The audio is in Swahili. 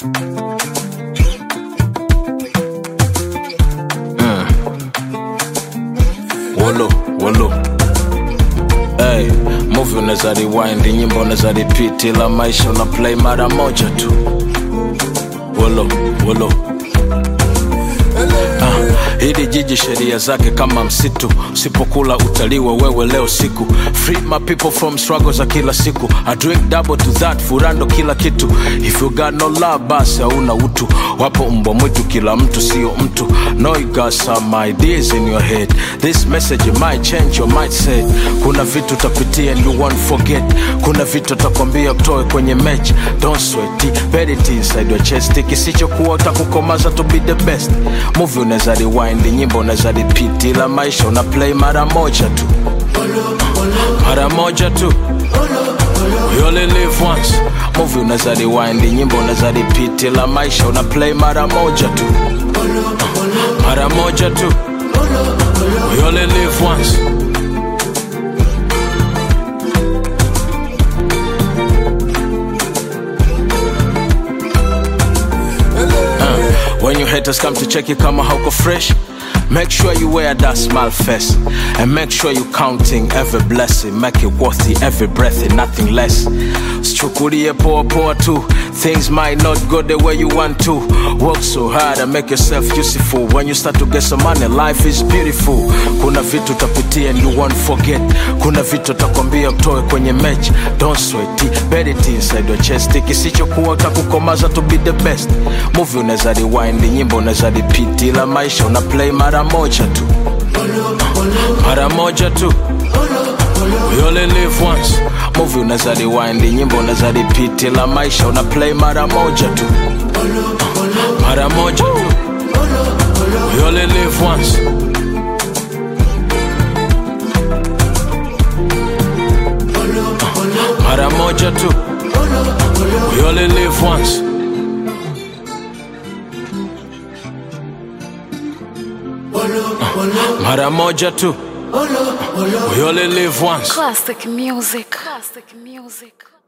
Wolo, wolo. Hey, movie unaweza rewind, nyimbo unaweza repeat, ila maisha una play mara moja tu. Wolo, wolo. Ah, hili jiji sheria zake kama msitu, usipokula utaliwa wewe leo siku. Free my people from struggle za kila siku. I drink double to that, furando kila kitu. If you got no love, basi hauna utu. Wapo mbwa mwitu, kila mtu sio mtu. No, you got some ideas in your head. This message it might change your mindset. Kuna vitu utapitia and you won't forget. Kuna vitu utakwambia kutoe kwenye match. Don't sweat it, bet it inside your chest. Kisichokuwa utakukomaza to be the best. Movie unaweza rewind, nyimbo unaweza repeat, ila maisha una play mara moja tu, mara moja tu. You only live once. Movie unaweza rewind, nyimbo unaweza repeat, ila maisha una play mara moja tu, mara moja tu. You only live once. When your haters come to check you kama hauko fresh Make sure you wear that smile face And make sure you counting every blessing Make it worthy every breath and nothing less Sichukulie poa poa tu Things might not go the way you want to Work so hard and make yourself useful When you start to get some money life is beautiful Kuna vitu utapitia and you won't forget Kuna vitu utakwambia kutoe kwenye match Don't sweat it, bet it inside your chest Kisichokuwa utakukomaza to be the best Movie unaweza rewind, nyimbo unaweza repeat Ila maisha una play mara moja tu Mara moja tu We only live once Movie unaweza rewind, nyimbo unaweza repeat Ila maisha una play mara moja tu Mara moja tu We only live once Mara moja tu We only live once Mara moja tu We only live once Classic music. Classic music.